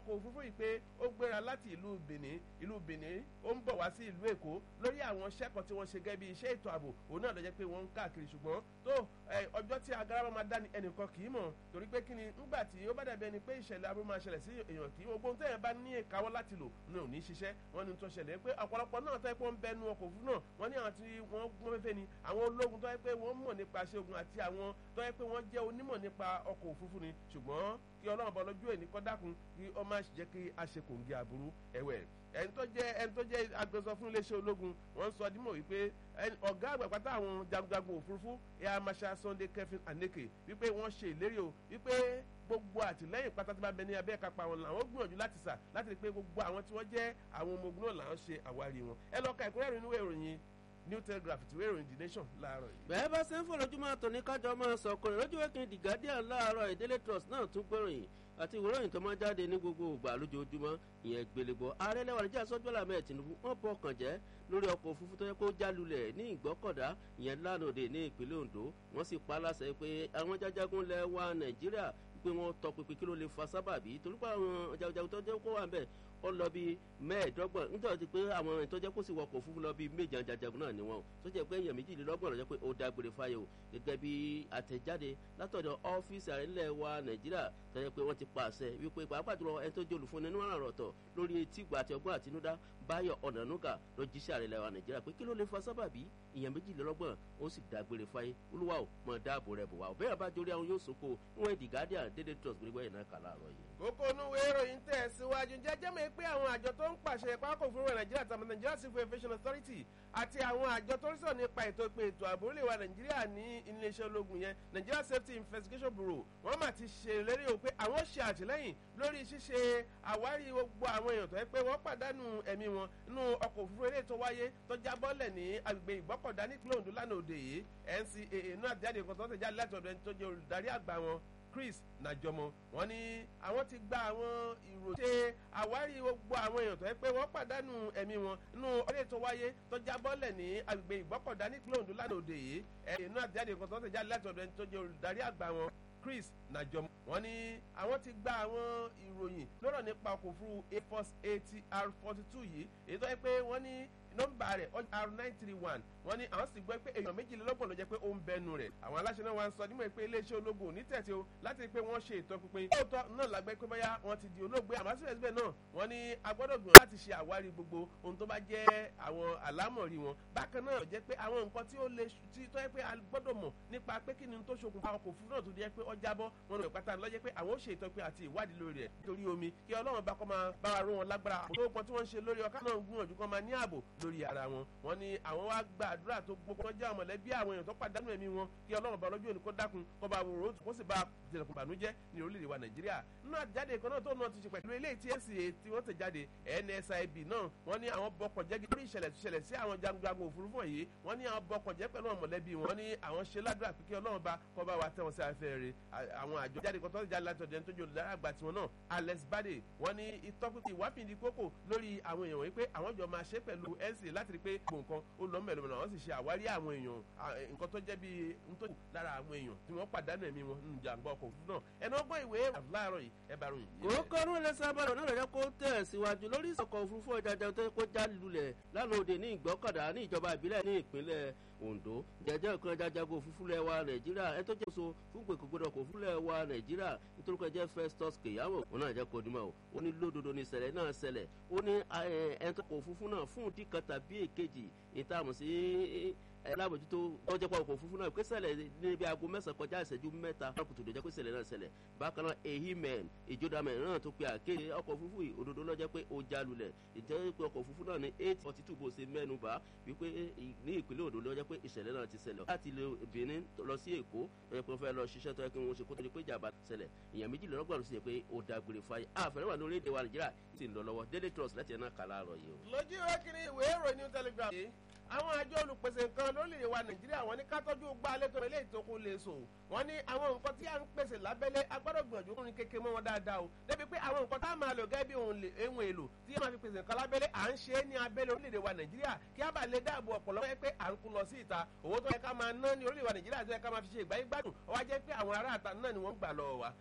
ọkọ̀ òfurufú yìí pé ó gbéra láti ìlú benin ìlú benin ó ń bọ̀ wá sí ìlú èkó lórí àwọn sẹ́kọ̀ọ́ tí wọ́n ṣe gẹ́gẹ́ bí iṣẹ́ ètò ààbò òun náà ló jẹ́ pé wọ́n ń káàkiri ṣùgbọ́n tó ọjọ́ tí agara máa dá ni ẹnìkan kì í mọ̀ torí pé kí ni ńgbà tí ó bá dàbí ẹni pé ìṣẹ̀lẹ̀ aburú máa ṣẹlẹ̀ sí èèyàn kì í ogun tẹ́yẹ̀ bá ní ìkáwọ́ láti lò ní òní ṣiṣẹ́ wọ́n ní tó ṣẹlẹ̀ pé ọ̀pọ̀lọpọ̀ náà tẹ́ pé wọ́n bẹnu ọkọ̀ òfurufú náà wọ́n ní àwọn tí wọ́n gbọ́n fẹ́fẹ́ ni àwọn ológun tó yẹ pé wọ́n mọ̀ nípa ṣe ogun àti àwọn tó yẹ pé wọ́n jẹ́ onímọ̀ nípa ọkọ̀ òfurufú ni ṣùgbọ́n kí ọlọ́run bọ́ lójú ẹ̀ ní kọ́ dákun kí ọ má jẹ́ kí a ṣe kòǹgì aburú ẹ̀wẹ̀ ẹni tó jẹ́ ẹni tó jẹ́ agbẹnusọ fún iléeṣẹ́ ológun wọ́n sọ dímọ̀ wípé ọ̀gá àgbà pátá àwọn jagunjagun òfurufú air marshal sunday kevin aneke wípé wọ́n ṣe ìlérí o wípé gbogbo àtìlẹ́yìn pátá tí bá bẹ ní abẹ́ kápá wọn làwọn gbìyànjú láti sà láti rí pé gbogbo àwọn tí wọ́n jẹ́ àwọn ọmọ ogun náà làwọn ṣe àwárí wọn ẹ lọ ka ìkúrẹ́rìn inú ìròyìn new telegraph ìwé ìròyìn the nation láàárọ̀ yìí. bẹ́ẹ̀ bá ṣe ń fọlọ́júmọ́ àtọ̀ní kájọ máa sọ̀kọ̀ lójú wẹ́kìn the guardian láàárọ̀ ìdílé trust náà tún gbẹ̀ròyìn àti ìwòròyìn tó máa jáde ní gbogbo ògbà lójoojúmọ́ ìyẹn gbélégbọ́ ààrẹ lẹ́wà níjà sọ́jọ́lá mẹ́ẹ̀ tinubu wọ́n bọ̀ kàn jẹ́ lórí ọkọ̀ òfurufú tó yẹ kó jálulẹ̀ ní ìgbọ́kọ̀dá ìyẹn lánàá ní ìpínlẹ̀ ondo wọ́n sì pa á láṣẹ pé àwọn jájágún lẹ̀ wá nàìjíríà pé wọ́n tọpinpin kí ló lè fa sábàbí torí pé àwọn jagunjagun tó jẹ́ kó wà ń bẹ̀ ó lọ bí mẹ́ẹ̀ẹ́dọ́gbọ̀n nítorí pé àwọn ẹni tó jẹ́ kó sì wọkọ̀ òfurufú lọ bí méje ajajagun náà ni wọn tó jẹ́ pé èèyàn méjìlélọ́gbọ̀n lọ́jọ́ pé ó dágbére fáyé o gẹ́gẹ́ bí àtẹ̀jáde látọ̀dọ̀ ọ́fíìsì ààrẹ ńlẹ̀ wa nàìjíríà tó jẹ́ pé wọ́n ti pàṣẹ wípé pàápàá jùlọ ẹni tó jẹ́ olùfúnni nínú àrùn ọ̀tọ̀ lórí etí ìgbà àti ọgbọ́n àtinúdá báyọ̀ ọ̀nànúgà ló jíṣẹ́ ààrẹ ńlẹ̀ wa nàìjíríà pé kí ló lè fa sábàbí èèyàn méjìlélọ́gbọ̀n ó sì dágbére fáyé olúwa ò mọ dáàbò rẹ̀ bò wá òbẹ́rẹ̀ bá jórí àwọn yóò sòkò níwọ̀n ìdí guardian dédé trust gbogbo ẹ̀ náà kà láàárọ̀ yìí. kókó onúwe ìròyìn tẹ̀ síwájú jẹ́jẹ́ mi pé àwọn àjọ tó ń pàṣẹ pákó òfurufú nàìjíríà tàbí nigeria civil aviation authority àti àwọn àjọ tó ń sọ nípa ètò ìpè ètò ààbò orílẹ̀ wa nàìjíríà ní iléeṣẹ́ ológun yẹn nigeria safety investigation bureau wọ́n mà ti ṣèlérí o pé àwọn ṣe àtìlẹ́yìn lórí ṣíṣe àwárí gbogbo àwọn èèyàn tó yẹ pé wọ́n pàdánù ẹ̀mí wọn nínú ọkọ̀ òfurufú eré tó wáyé tó jábọ́lẹ̀ ní agbègbè ìgbọ́kọ̀dá nípínlẹ̀ ondo lánàá òde yìí ncaa náà jáde kan tó ń tẹ̀jáde láti ọ̀dọ̀ ẹni tó jẹ́ olùdarí àgbà wọn chris najọmọ wọn ní àwọn ti gba àwọn ìrò ṣe àwárí gbogbo àwọn èèyàn tó yẹ pé wọ́n pàdánù ẹ̀mí wọn nínú ọdẹ tó wáyé tó jábọ́lẹ̀ ní agbègbè ìgbọ́kọ̀dá nípínlẹ̀ ondo lánàá òde yìí ẹ̀yìn náà jáde kan tó ń tẹ̀jáde láti ọ̀dọ̀ ẹni tó jẹ́ olùdarí àgbà wọn chris najọmọ wọn ní àwọn ti gba àwọn ìròyìn lọ́rọ̀ nípa ọkọ̀ òfurufú air force atr forty two yìí èyí tó yẹ pé wọ́n ní nọmba rẹ r nine three one wọn ní àwọn sì gbọ́ pé èèyàn méjìlélọ́gbọ̀n ló jẹ́ pé ó ń bẹnu rẹ̀ àwọn aláṣẹ náà wá ń sọ nímọ̀ pé iléeṣẹ́ ológun ò ní tẹ̀sí o láti rí i pé wọ́n ṣe ìtọ́pinpin lóòótọ́ náà lágbẹ́ pé bóyá wọ́n ti di olóògbé àmọ́ síbẹ̀síbẹ̀ náà wọ́n ní agbọ́dọ̀ gbìyànjú láti ṣe àwárí gbogbo ohun tó bá jẹ́ àwọn àlámọ̀rí wọn bákan náà jẹ́ pé àwọn nǹkan tí ó lè tí tó yẹ pé a gbọ́dọ̀ mọ̀ nípa pé kí ni tó ṣokùnfà ọkọ̀ òfurufú náà tó jẹ́ pé ọjà bọ́ wọn lọ pátá lọ́jẹ́ pé àwọn ó ṣe ìtọ́pin àti ìwádìí lórí rẹ̀ nítorí omi kí ọlọ́run bá kọ́ máa bá wa ró wọn lágbára tó pọn tí wọ́n ń ṣe lórí ọkà náà gbìyànjú kọ́ máa ní ààbò lórí ara wọn wọn ní àwọn wá gba àdúrà tó gbogbo wọn jẹ́ àwọn mọ̀lẹ́bí àwọn èèyàn tó pàdánù ẹ̀mí wọn kí ọlọ́run bá lọ́jọ́ òní kó dákun kó bá wòrò kó sì bá jẹ̀lẹ̀kùn bànújẹ́ ní orílẹ̀-èdè wa nàìjíríà nínú àjáde kan náà tó náà ti ṣe pẹ̀lú eléyìí tí nca tí wọ́n tẹ̀ jáde nsib náà wọ́n ní àwọn bọkọ̀ jẹ́ lórí ìṣẹ̀lẹ̀ tó ṣẹlẹ̀ sí àwọn jagunjagun òfurufú yìí wọ́n ní àwọn bọkọ̀ jẹ́ pẹ̀lú àwọn mọ̀lẹ́bí wọn ní àwọn ṣe ládùúrà pé kí ọlọ́run bá kọ́ bá wa tẹ̀ wọ́n sí afẹ́ rẹ̀ àwọn àjọ jáde kan tó jáde láti ọ̀dẹ̀ tó jẹ́ olùdarí àgbà tiwọn náà alex bade wọ́n ní ìtọ́pinpin ìwáfìdí kókò lórí àwọn èèyàn wípé àwọn jọ máa ṣe pẹ̀lú nca láti rí pé gbogbo nǹkan ó lọ mẹ́lòmẹ́lò àwọn sì ṣe àwárí àwọn èèyàn nǹkan tó jẹ́ bí ntòkù lára àwọn èèyàn tí wọ́n pàdánù ẹ̀mí wọn nínú jàǹgbá ọkọ̀ òfurufú náà ẹnu ọgbọ́n ìwé láàárọ̀ yìí ẹ bá ròyìn. òkòrò ẹlẹsàbàrò náà lọ́jọ́ kó tẹ̀ síwájú lórí ìsọ̀kọ̀ òfurufú ọ̀jájá tó kó já lulẹ̀ lánàá òde ní ìgbọ́kọ̀dá ní ìjọba ìbílẹ̀ ní ìpínlẹ̀ ondo jẹjẹ nǹkan jajago òfurufú lẹ wa nàìjíríà ẹ tó jẹ́ so fún gbèkógbòdò ọkọ̀ òfurufú lẹ wa nàìjíríà nítorí pé jẹ́ festus keyamo òun náà jẹ́ kó dimọ̀ o ó ní lódodo ní ìṣẹ̀lẹ̀ náà ṣẹlẹ̀ ó ní ẹ̀ tó kọ̀ òfurufú náà fún ìdí kan tàbí èkejì ìtààmú sí alábòjútó ọjọ́ pa ọkọ̀ òfurufú náà pé ṣẹlẹ̀ níbi aago mẹ́sàn-án kọjá ìṣẹ́jú mẹ́ta kùtù tó jẹ́ pé ṣẹlẹ̀ náà ṣẹlẹ̀ bákan náà ehimen ìjọdamẹ̀ náà tó pe àkéde ọkọ̀ òfurufú yìí òdodo lọ́jọ́ pé ó já lulẹ̀ ìjẹ́ pé ọkọ̀ òfurufú náà ní eight forty two bó ṣe mẹ́nu bá wípé ní ìpínlẹ̀ òdo lọ́jọ́ pé ìṣẹ̀lẹ̀ náà ti ṣẹlẹ̀ láti ilé benin lọ sí èkó lọ́jọ́ pé wọ́n fẹ́ lọ ṣiṣẹ́ tó yẹ kí wọ́n ṣe kó tó di pé ìjàmbá ṣẹlẹ̀ èèyàn méjìlélọ́gbọ̀n ló sì yẹ pé ó dágbére fáyé àfẹ́rẹ́ wà lórí èdè wa nàìjíríà sì ń lọ lọ́wọ́ daily trust láti ẹ̀ náà kà láàárọ̀ yìí o. lójú ìwé kiri ìwé ìròyìn new telegraph yìí àwọn àjọ olùpèsè nǹkan lórílẹ̀ wa nàìjíríà wọ́n ní ká tọ́jú gbá létò ilé ìtókun lè sò wọ́n ní àwọn nǹkan tí à ń pèsè lábẹ́lé agbọ́dọ̀ gbìyànjú kúrin kékeré mọ́ wọn dáadáa o débi pé àwọn nǹkan tá a máa lò gẹ́gẹ́ bí ohun èlò tí yóò máa fi pèsè nǹkan lábẹ́lé à ń ṣe é ní abẹ́lé orílẹ̀-èdè wa nàìjíríà kí a bá lè dáàbò ọ̀pọ̀lọpọ̀ pé à ń kú lọ sí ìta owó tó yẹ ká máa ná ní orílẹ̀ wa nàìjíríà tó yẹ ká máa fi ṣe ìgbáyé gbádùn ó wá jẹ́ pé àwọn ará àta náà ni wọ́n ń gbà lọ́wọ́ wa